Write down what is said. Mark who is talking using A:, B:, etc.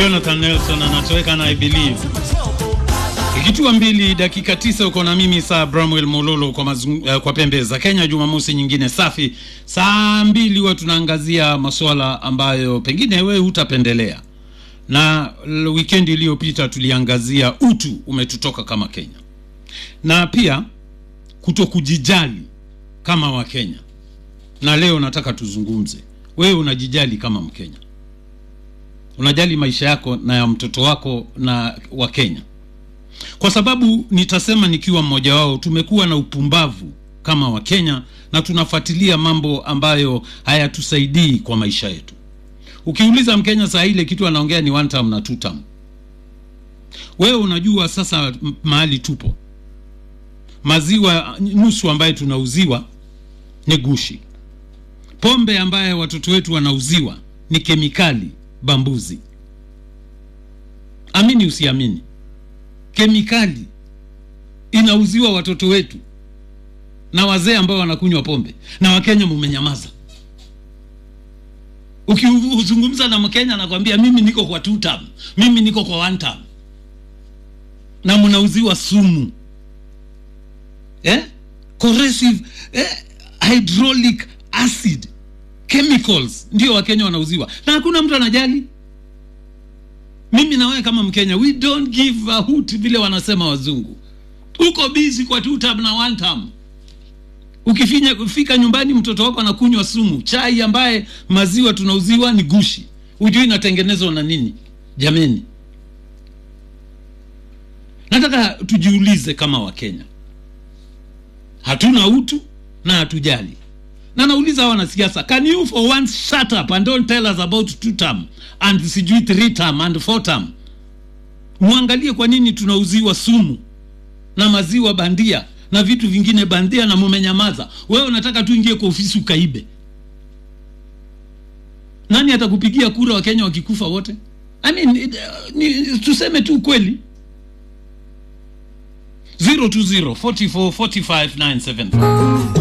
A: Jonathan Nelson anatoweka na I believe. Ikitua mbili dakika tisa uko na mimi saa Bramwell Mololo kwa, mazung, uh, kwa pembe za Kenya. Jumamosi nyingine safi, saa mbili huwa tunaangazia masuala ambayo pengine wewe hutapendelea, na wikendi iliyopita tuliangazia utu umetutoka kama Kenya, na pia kuto kujijali kama Wakenya, na leo nataka tuzungumze, wewe unajijali kama Mkenya? Unajali maisha yako na ya mtoto wako na wa Kenya? Kwa sababu nitasema nikiwa mmoja wao, tumekuwa na upumbavu kama Wakenya na tunafuatilia mambo ambayo hayatusaidii kwa maisha yetu. Ukiuliza Mkenya saa ile kitu anaongea ni one term na two term. Wewe unajua sasa mahali tupo, maziwa nusu ambayo tunauziwa ni gushi, pombe ambayo watoto wetu wanauziwa ni kemikali bambuzi. Amini usiamini, kemikali inauziwa watoto wetu na wazee ambao wanakunywa pombe, na Wakenya mumenyamaza. Ukizungumza na Mkenya anakwambia mimi niko kwa two term, mimi niko kwa one term, na mnauziwa sumu eh? corrosive eh? hydraulic acid chemicals ndio Wakenya wanauziwa na hakuna mtu anajali. Mimi na wewe kama Mkenya, we don't give a hoot vile wanasema wazungu. Uko busy kwa two term na one term. Ukifinya fika nyumbani, mtoto wako anakunywa sumu, chai ambaye maziwa tunauziwa ni gushi, hujui inatengenezwa na nini? Jameni, nataka tujiulize kama Wakenya, hatuna utu na hatujali na nauliza hawa wanasiasa, can you for once shut up and don't tell us about two term and sijui three term and four term. Muangalie kwa nini tunauziwa sumu na maziwa bandia na vitu vingine bandia na mumenyamaza. Wewe unataka tu ingie kwa ofisi ukaibe. Nani atakupigia kura Wakenya wakikufa wote? I mean, it, uh, ni, tuseme tu kweli 020 44 45 975